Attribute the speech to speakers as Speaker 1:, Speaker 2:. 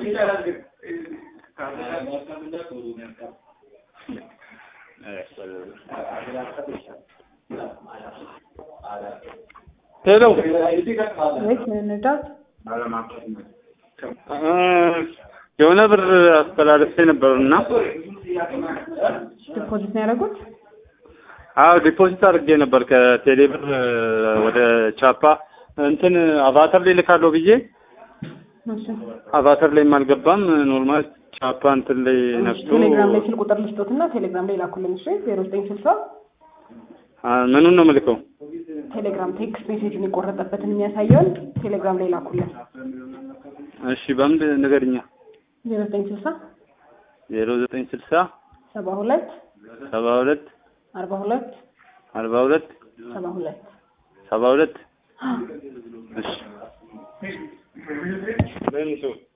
Speaker 1: ሄሎ
Speaker 2: ወይስ ንዳት
Speaker 1: የሆነ ብር አስተላልፌ ነበር እና
Speaker 2: ዲፖዚት ነው ያደረጉት?
Speaker 1: አዎ ዲፖዚት አድርጌ ነበር ከቴሌ ብር ወደ ቻፓ እንትን አቫተር ላይ ልካለሁ ብዬ
Speaker 2: እሺ
Speaker 1: አቫተር ላይም አልገባም። ኖርማል ቻፓ እንትን ላይ ነፍቶ
Speaker 2: ቴሌግራም ላይ ስልክ ቁጥር ልስጦትና ቴሌግራም ላይ ላኩልን። እሺ ዜሮ ዘጠኝ ስልሳ
Speaker 1: አ፣ ምኑን ነው የምልከው?
Speaker 2: ቴሌግራም ቴክስት ሜሴጅን የቆረጠበትን የሚያሳየውን ቴሌግራም ላይ ላኩልን።
Speaker 1: እሺ በምን ንገርኛ።
Speaker 2: ዜሮ ዘጠኝ ስልሳ
Speaker 1: ዜሮ ዘጠኝ ስልሳ
Speaker 2: ሰባ ሁለት
Speaker 1: ሰባ ሁለት
Speaker 2: አርባ ሁለት
Speaker 1: አርባ ሁለት
Speaker 2: ሰባ ሁለት
Speaker 1: ሰባ ሁለት እሺ